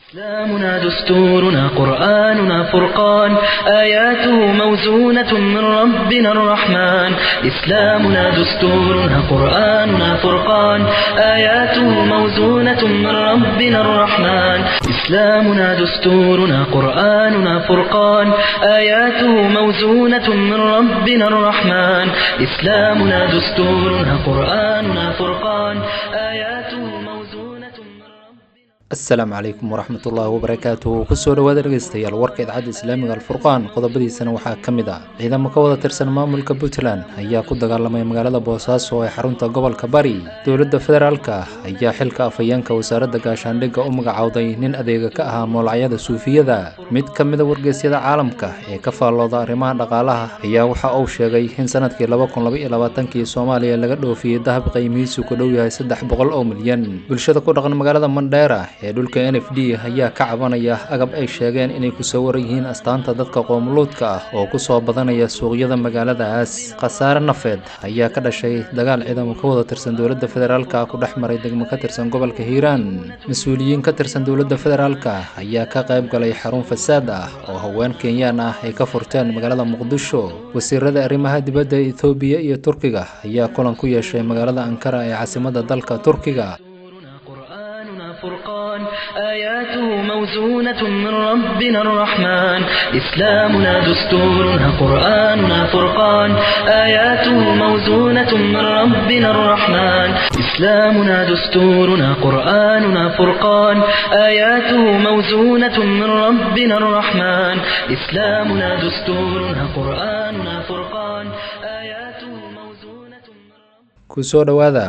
إسلامنا دستورنا قرآننا فرقان آياته موزونة من ربنا الرحمن إسلامنا دستورنا قرآننا فرقان آياته موزونة من ربنا الرحمن إسلامنا دستورنا قرآننا فرقان آياته موزونة من ربنا الرحمن إسلامنا دستورنا قرآننا فرقان آياته موزونة من ربنا asalaamu calaykum waraxmatullaahi wabarakaatuhu kusoo dhawaada dhegeystayaal warka idacadda islaamiga alfurqaan qodobadiisana waxaa ka mid ah ciidamo ka wada tirsan maamulka puntland ayaa ku dagaalamay magaalada boosaaso ee xarunta gobolka bari dowladda federaalka ayaa xilka afhayeenka wasaaradda gaashaandhigga u magacowday nin adeega ka ahaa moolacyada suufiyada mid ka mida wargeysyada caalamka ee ka faallooda arrimaha dhaqaalaha ayaa waxa uu sheegay in sanadkii laba kun laba iyo labaatankii soomaaliya laga dhoofiyey dahab qiimihiisu ku dhow yahay saddex boqol oo milyan bulshada ku dhaqan magaalada mandheera ee dhulka n f d ayaa ka cabanaya agab ay sheegeen inay ku soo waran yihiin astaanta dadka qoomuluudka ah oo ku soo badanaya suuqyada magaaladaas khasaare nafeed ayaa ka dhashay dagaal ciidamo ka wada tirsan dowladda federaalka ku dhex maray degmo ka tirsan gobolka hiiraan mas-uuliyiin ka tirsan dowladda federaalka ayaa ka qayb galay xarun fasaad ah oo haween kenyaan ah ay ka furteen magaalada muqdisho wasiirada arrimaha dibadda ethoobiya iyo turkiga ayaa kulan ku yeeshay magaalada ankara ee caasimadda dalka turkiga دستورنا قرآننا فرقان آياته موزونة من ربنا الرحمن إسلامنا دستورنا قرآننا فرقان آياته موزونة من ربنا الرحمن إسلامنا دستورنا قرآننا فرقان آياته موزونة من ربنا الرحمن إسلامنا دستورنا قرآننا فرقان آياته موزونة من ربنا kusoo dhowaada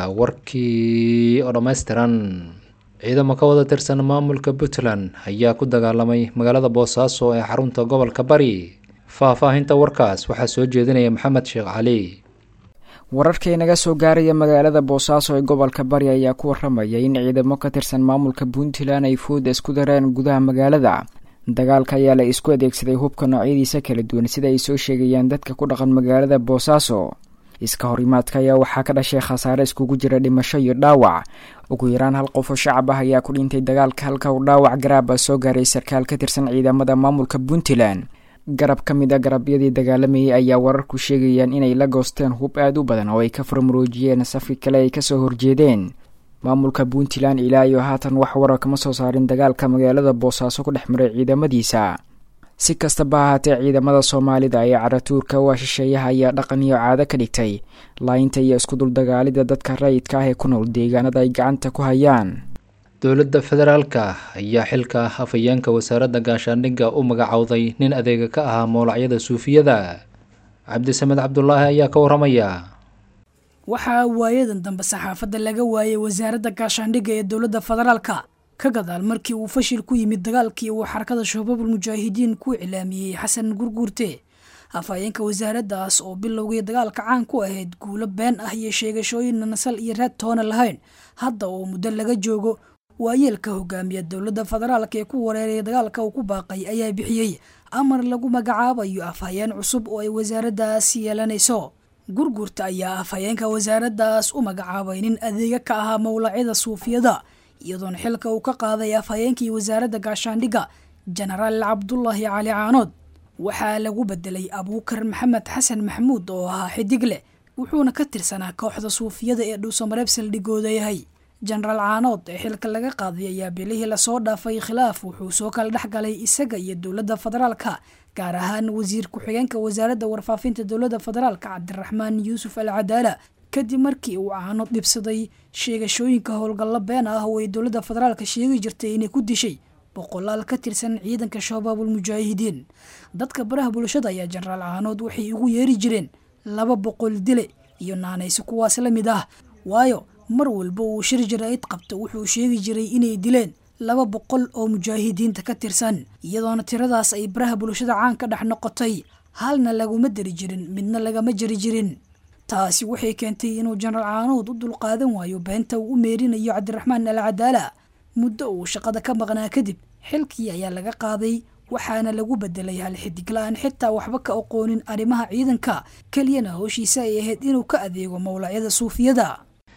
warkii oo dhammaystiran ciidamo ka wada tirsan maamulka puntland ayaa ku dagaalamay magaalada boosaaso ee xarunta gobolka bari faah-faahinta warkaas waxaa soo jeedinaya maxamed sheekh cali wararkii naga soo gaaraya magaalada boosaaso ee gobolka bari ayaa ku waramaya in ciidamo ka tirsan maamulka puntland ay fooda isku dareen gudaha magaalada dagaalka ayaa la isku adeegsaday hubka noocyadiisa kala duwan sida ay soo sheegayaan dadka ku dhaqan magaalada boosaaso iska horimaadka ayaa waxaa ka dhashay khasaare iskugu jira dhimasho iyo dhaawac ugu yaraan hal qof oo shacab ah ayaa ku dhintay dagaalka halka uu dhaawac garaaba soo gaaray sarkaal ka tirsan ciidamada maamulka puntland garab ka mid a garabyadii dagaalamayay ayaa wararku sheegayaan inay la goosteen hub aada u badan oo ay ka furmuruujiyeen safki kale ay kasoo horjeedeen maamulka puntland ilaa iyo haatan wax warar kama soo saarin dagaalka magaalada boosaaso ku dhex maray ciidamadiisa si kastaba ahaatee ciidamada soomaalida ee caratuurka waa shisheeyaha ayaa dhaqan iyo caado ka dhigtay laayinta iyo iskuduldagaalida dadka rayidka ah ee ku nool deegaanada ay gacanta ku hayaan dowladda federaalka ayaa xilka afhayeenka wasaaradda gaashaandhigga u magacowday nin adeega ka ahaa moolacyada suufiyada cabdisamed cabdulaahi ayaa ka waramaya waxaa waayadan dambe saxaafadda laga waayay wasaaradda gaashaandhigga ee dowladda federaalka ka gadaal markii uu fashil ku yimid dagaalkii uu xarakada shabaabul mujaahidiin ku iclaamiyey xasan gurguurte afhayeenka wasaaraddaas oo bilowgii dagaalka caan ku ahayd guulo been ah iyo sheegashooyin nasal iyo raad toona lahayn hadda oo muddo laga joogo waayeelka hogaamiya dowladda federaalka ee ku wareeraya dagaalka uu ku baaqay ayaa bixiyey amar lagu magacaabayo afhayeen cusub oo ay wasaaraddaas yeelanayso gurguurta ayaa afhayeenka wasaaraddaas u magacaabay nin adeega ka ahaa mowlacyada suufiyada iyadoona xilka uu ka qaaday afhayeenkii wasaaradda gaashaandhigga jenaraal cabdulaahi cali caanood waxaa lagu bedelay abuukar maxamed xasan maxamuud oo ahaa xidig leh wuxuuna ka tirsanaa kooxda suufiyada ee dhuusamareeb saldhigooda yahay jenaraal caanood ee xilka laga qaaday ayaa bilihii lasoo dhaafay khilaaf wuxuu soo kala dhex galay isaga iyo dowladda federaalka gaar ahaan wasiir ku-xigeenka wasaaradda warfaafinta dowladda federaalka cabdiraxmaan yuusuf al cadaala kadib markii uu caano dhibsaday sheegashooyinka howlgallo been ah oo ay dowladda federaalka sheegi jirtay inay ku dishay boqolaal ka tirsan ciidanka shabaabul mujaahidiin dadka baraha bulshada ayaa jenaraal caanood waxay ugu yeeri jireen laba boqol dile iyo naanaysi kuwaas la mid ah waayo mar walba uu shir jaraa'id qabto wuxuu sheegi jiray inay dileen laba boqol oo mujaahidiinta ka tirsan iyadoona tiradaas ay baraha bulshada caan ka dhex noqotay halna laguma dari jirin midna lagama jari jirin taasi waxay keentay inuu jenaraal caanood u dulqaadan waayo beenta uu u meerinayo cabdiraxmaan al cadaala muddo uu shaqada ka maqnaa kadib xilkii ayaa laga qaaday waxaana lagu bedelay hal xidig la-aan xitaa waxba ka aqoonin arrimaha ciidanka keliyana howshiisa ay ahayd inuu ka adeego mowlacyada suufiyada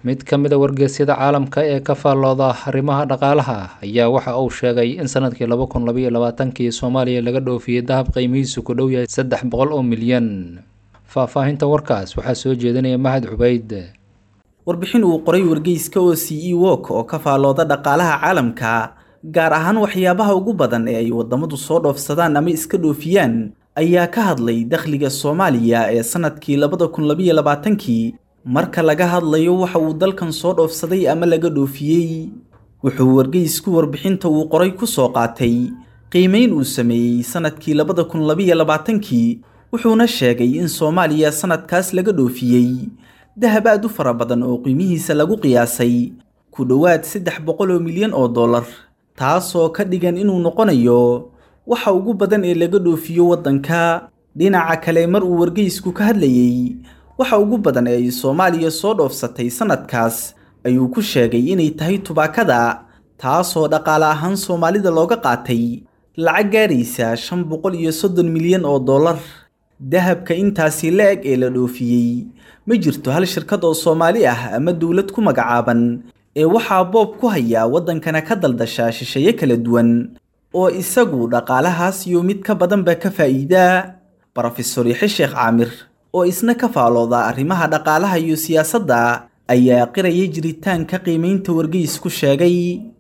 mid ka mid a wargeysyada caalamka ee ka faallooda arrimaha dhaqaalaha ayaa waxa uu sheegay in sanadkii laba kun labaiyo labaatankii soomaaliya laga dhoofiyey dahab qiimihiisu ku dhow yahay saddex boqol oo milyan faahfaahinta warkaas waxaa soo jeedinaya mahad cubayd warbixin uu qoray wargeyska oo c e wok oo ka faallooda dhaqaalaha caalamka gaar ahaan waxyaabaha ugu badan ee ay waddamadu soo dhoofsadaan ama iska dhoofiyaan ayaa ka hadlay dakhliga soomaaliya ee sanadkii labada kun labaiyo labaatankii marka laga hadlayo waxa uu dalkan soo dhoofsaday ama laga dhoofiyey wuxuu wargeysku warbixinta uu qoray ku soo qaatay qiimayn uu sameeyey sanadkii labada kun labaiyo labaatankii wuxuuna sheegay in soomaaliya sanadkaas laga dhoofiyey dahab aad u fara badan oo qiimihiisa lagu qiyaasay ku dhowaad saddex boqol oo milyan oo dollar taasoo ka dhigan inuu noqonayo waxa ugu badan ee laga dhoofiyo waddanka dhinaca kale mar uu wargeysku ka hadlayey waxa ugu badan ee ay soomaaliya soo dhoofsatay sanadkaas ayuu ku sheegay inay tahay tubaakada taasoo dhaqaale ahaan soomaalida looga qaatay lacag gaaraysa shan boqol iyo soddon milyan oo dollar dahabka intaasi la-eg ee la dhoofiyey ma jirto hal shirkad oo soomaali ah ama dowlad ku magacaaban ee waxaa boob ku haya waddankana ka daldasha shisheeye kala duwan oo isagu dhaqaalahaas iyo mid ka badanba ka faa'iidaa brofesor yaxe sheekh caamir oo isna ka faalooda arrimaha dhaqaalaha iyo siyaasadda ayaa qiraya jiritaanka qiimaynta wargeysku sheegay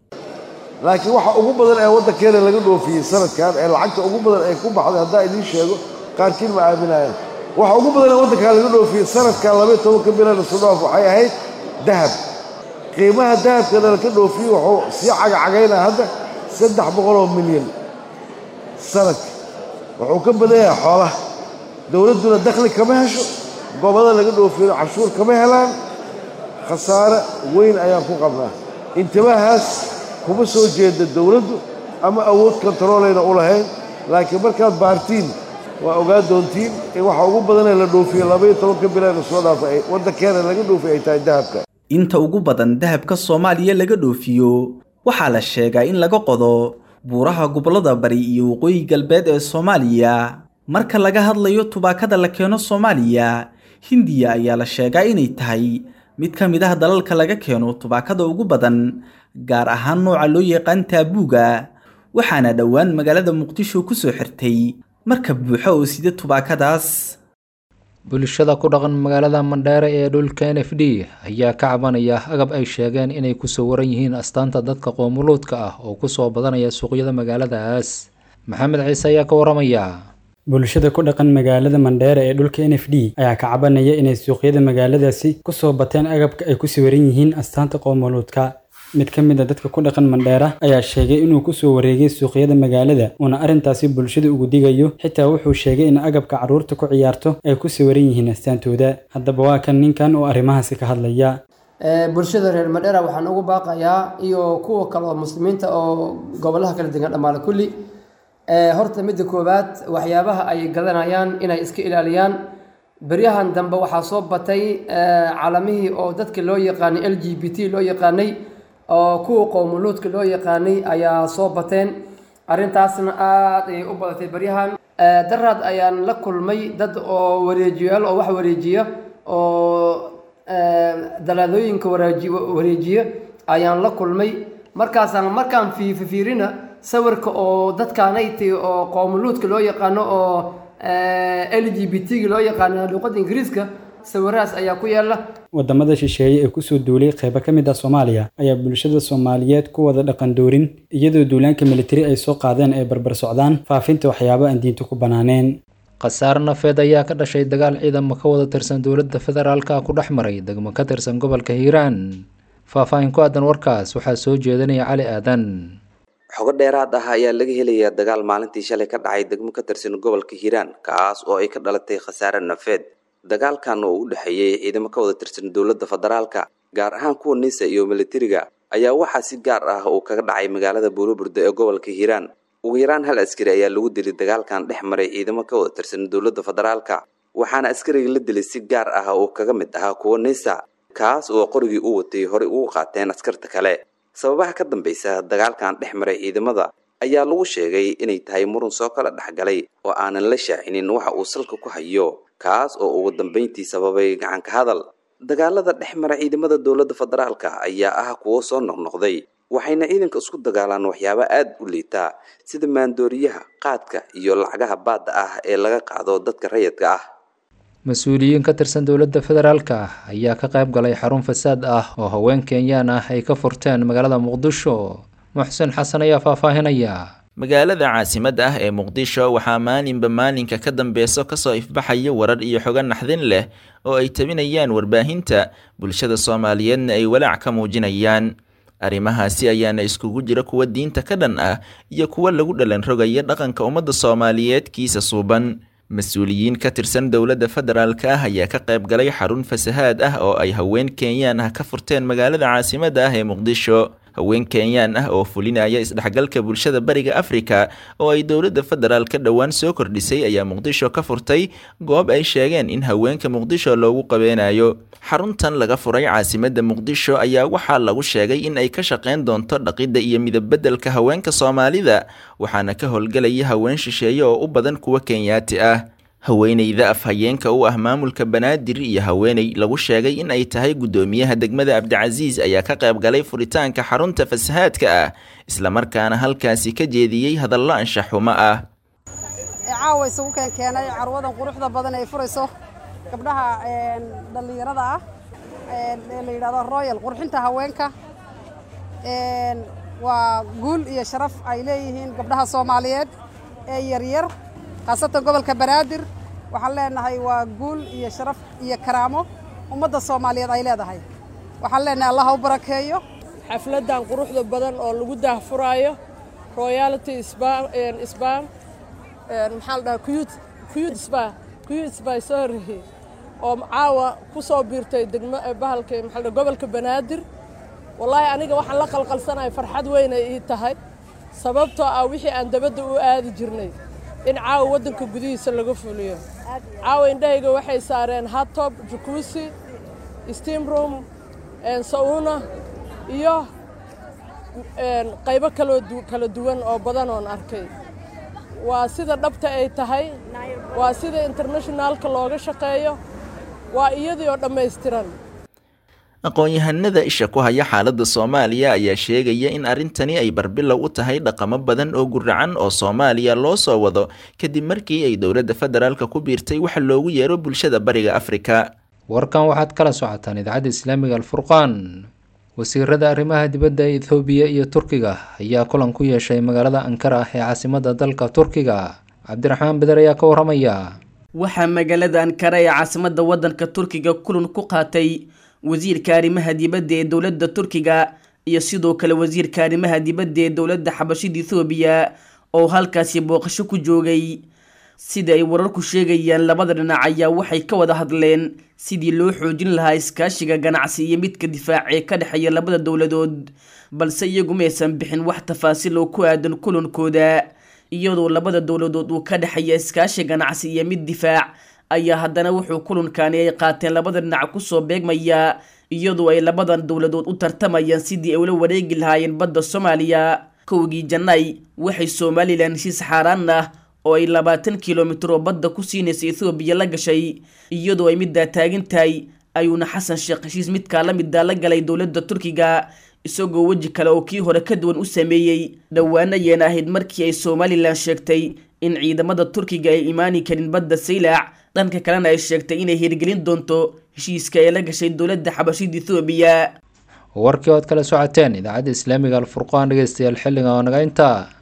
laakiin waxa ugu badan ee waddankeena laga dhoofiyey sanadkan ee lacagta ugu badan ee ku baxday haddaa idiin sheego qaarkiin ma aaminayaan waxa ugu badan ee waddankaa laga dhoofiyey sanadkan labaiy tobanka bilan sudhaaf waxay ahayd dahab qiimaha dahabkana laka dhoofiyey wuxuu sii cagacagaynaa hadda saddex boqoloo milyan sanadka wuxuu ka badan yahay xoolaha dowladduna dakhli kama hesho goobada laga dhoofiyo cashuur kama helaan khasaare weyn ayaan ku qabnaa intibahaas kuma soo jeeda dowladdu ama awood kontaroolayna u lahayn laakiin markaad baartiin waa ogaa doontiin in waxa ugu badanee la dhoofiyo labaiyo tobanka bilaana soo dhaafa waddankeena laga dhoofiy ay tahay dahabka inta ugu badan dahabka soomaaliya laga dhoofiyo waxaa la sheegaa in laga qodo buuraha gobollada bari iyo waqooyi galbeed ee soomaaliya marka laga hadlayo tubaakada la keeno soomaaliya hindiya ayaa la sheegaa inay tahay mid ka mid ah dalalka laga keeno tubaakada ugu badan gaar ahaan nooca loo yaqaan taabuuga waxaana dhowaan magaalada muqdisho ku soo xirtay marka buuxa oo sida tubaakadaas bulshada ku dhaqan magaalada mandheere ee dhulka n f d ayaa ka cabanaya agab ay sheegeen inay kusoo waran yihiin astaanta dadka qoomuluudka ah oo kusoo badanaya suuqyada magaaladaas maxamed ciise ayaa ka waramaya bulshada ku dhaqan magaalada mandheere ee dhulka n f d ayaa ka cabanaya inay suuqyada magaaladaasi kusoo bateen agabka ay ku sawiran yihiin astaanta qoomuluudka mid ka mid a dadka ku dhaqan mandheera ayaa sheegay inuu kusoo wareegay suuqyada magaalada uuna arrintaasi bulshada ugu digayo xitaa wuxuu sheegay in agabka carruurta ku ciyaarto ay ku sawiran yihiin astaantooda haddaba waa kan ninkan oo arrimahaasi ka hadlaya bulshada reer mandheera waxaan ugu baaqayaa iyo kuwa kale oo muslimiinta oo gobolaha kala degan dhammaale kulli horta midda koowaad waxyaabaha ay gadanayaan inay iska ilaaliyaan beryahan dambe waxaa soo batay calamihii oo dadka loo yaqaanay l g b t loo yaqaanay oo kuwa qowmuluudka loo yaqaanay ayaa soo bateen arrintaasna aada ayay u badatay beryahan daraad ayaan la kulmay dad oo wareejiyaal oo wax wareejiya oo dalaadooyinka waraaji wareejiya ayaan la kulmay markaasaan markaan fiififiirina sawirka oo dadkaanayti oo qowmuluudka loo yaqaano oo l g b t-ga loo yaqaano luuqadda ingiriiska sawirahaas ayaa ku yaala wadamada shisheeye ee kusoo duulay qaybo ka mid ah soomaaliya ayaa bulshada soomaaliyeed ku wada dhaqan doorin iyadoo duulaanka militari ay soo qaadeen ay barbar socdaan faafinta waxyaabo aan diinta ku banaaneen khasaar nafeed ayaa ka dhashay dagaal ciidamo ka wada tirsan dowladda federaalka ku dhex maray degmo ka tirsan gobolka hiiraan faahfaahin ku aadan warkaas waxaa soo jeedinaya cali aadan xogo dheeraad ah ayaa laga helayaa dagaal maalintii shalay ka dhacay degmo ka tirsan gobolka hiiraan kaas oo ay ka dhalatay khasaare nafeed dagaalkan oo u dhexeeyey ciidamo ka wada tirsan dowladda federaalka gaar ahaan kuwa nisa iyo militariga ayaa waxaa si gaar ah uu kaga dhacay magaalada buuloburda ee gobolka hiiraan ugu yaraan hal askari ayaa lagu dilay dagaalkan dhex maray ciidamo ka wada tirsan dowladda federaalka waxaana askariga la dilay si gaar ah uu kaga mid ahaa kuwa nisa kaas oo qorigii u watay horey ugu qaateen askarta kale sababaha ka dambaysa dagaalkan dhex maray ciidamada ayaa lagu sheegay inay tahay murun soo kala dhexgalay oo aanan la shaacinin waxa uu salka ku hayo kaas oo ugu dambayntii sababay gacanka hadal dagaalada dhex mara ciidamada dowladda federaalka ayaa ah kuwo soo noqnoqday waxayna ciidanka isku dagaalaan waxyaabo aada u liitaa sida maandooriyaha qaadka iyo lacagaha baadda ah ee laga qaado dadka rayidka ah mas-uuliyiin ka tirsan dowladda federaalka ayaa ka qayb galay xarun fasaad ah oo haween kenyaan ah ay ka furteen magaalada muqdisho muxsen xasan ayaa faahfaahinaya magaalada caasimadda ah ee muqdisho waxaa maalinba maalinka ka dambeeso kasoo ifbaxaya warar iyo xogo naxdin leh oo ay tabinayaan warbaahinta bulshada soomaaliyeedna ay walaac ka muujinayaan arrimahaasi ayaana iskugu jira kuwa diinta ka dhan ah iyo kuwa lagu dhalan rogaya dhaqanka ummadda soomaaliyeed kiisa suuban mas-uuliyiin ka tirsan dowladda federaalka ah ayaa ka qayb galay xarun fasahaad ah oo ay haween kenyaan ah ka furteen magaalada caasimadda ah ee muqdisho haween kenyaan ah oo fulinaya isdhexgalka bulshada bariga afrika oo ay dowladda federaal ka dhowaan soo kordhisay ayaa muqdisho ka furtay goob ay sheegeen in haweenka muqdisho loogu qabeenayo xaruntan laga furay caasimadda muqdisho ayaa waxaa lagu sheegay in ay ka shaqeyn doonto dhaqidda iyo midabbedelka haweenka soomaalida waxaana ka howlgelaya haween shisheeye oo u badan kuwa kenyaati ah haweeneyda afhayeenka u ah maamulka banaadir iyo haweeney lagu sheegay in ay tahay guddoomiyaha degmada cabdicasiis ayaa ka qayb galay furitaanka xarunta fasahaadka ah islamarkaana halkaasi ka jeediyey hadallo anshaxumo ah caawa isugu keenkeenay carwadan quruxda badan ay furayso gabdhaha dhallinyarada ah ee la yidhahdo royal qurxinta haweenka waa guul iyo sharaf ay leeyihiin gabdhaha soomaaliyeed ee yaryar khaasatan gobolka banaadir waxaan leenahay waa guul iyo sharaf iyo karaamo ummadda soomaaliyeed ay leedahay waxaan leenahay allah ha u barakeeyo xafladdan quruxda badan oo lagu daahfuraayo royality sbam maxaa la dhahaa kuyud kuyud sba kuyud sba soo horreeyey oo caawa ku soo biirtay degmo bahalka maxaa la dhaha gobolka banaadir wallaahi aniga waxaan la qalqalsanahay farxad weyn ay ii tahay sababtoo ah wixii aan dabadda u aadi jirnay in caawa waddanka gudihiisa laga fuliyo caawa indhahayga waxay saareen hatob jukuusi steam room sauna iyo qaybo kaloo kala duwan oo badan oon arkay waa sida dhabta ay tahay waa sida internationaalka looga shaqeeyo waa iyadii oo dhammaystiran aqoon-yahanada isha ku haya xaaladda soomaaliya ayaa sheegaya in arrintani ay barbilow u tahay dhaqamo badan oo guracan oo soomaaliya loo soo wado kadib markii ay dowladda federaalka ku biirtay waxa loogu yeero bulshada bariga afrika warkan waxaad kala socotaan idaacadda islaamiga alfurqaan wasiirada arrimaha dibadda ee ethoobiya iyo turkiga ayaa kulan ku yeeshay magaalada ankara ee caasimadda dalka turkiga cabdiraxmaan beder ayaa ka waramaya waxaa magaalada ankara ee caasimadda waddanka turkiga kulan ku qaatay wasiirka arrimaha dibadda ee dowladda turkiga iyo sidoo kale wasiirka arrimaha dibadda ee dowladda xabashida ethoobiya oo halkaasi booqasho ku joogay sida ay wararku sheegayaan labada dhinac ayaa waxay ka wada hadleen sidii loo xoojin lahaa iskaashiga ganacsi iyo midka difaac ee ka dhexeeya labada dowladood balse iyagu maysan bixin wax tafaasiil oo ku aadan kulankooda iyadoo labada dowladood uu ka dhexeeya iskaashi ganacsi iyo mid difaac ayaa haddana wuxuu kulankani ay qaateen labada dhinac kusoo beegmaya iyadoo ay labadan dowladood u tartamayaan sidii ay ula wareegi lahaayeen badda soomaaliya kowgii janay waxay somalilan heshiis xaaraan ah oo ay labaatan kilomitir oo badda ku siinaysa ethoobiya la gashay iyadoo ay middaa taagan tahay ayuuna xasan sheekh heshiis midkaa la middaa la galay dowladda turkiga isagoo weji kale oo kii hore ka duwan u sameeyey dhowaana yeena ahayd markii ay somalilan sheegtay in ciidamada turkiga ay imaani karin badda saylac dhanka kalena ay sheegtay inay hirgelin doonto heshiiska ee la gashay dowladda xabashida ethoobiya warkii ood kala socoteen idaacadda islaamiga alfurqaan dhegeystayaal xilliga oo naga intaa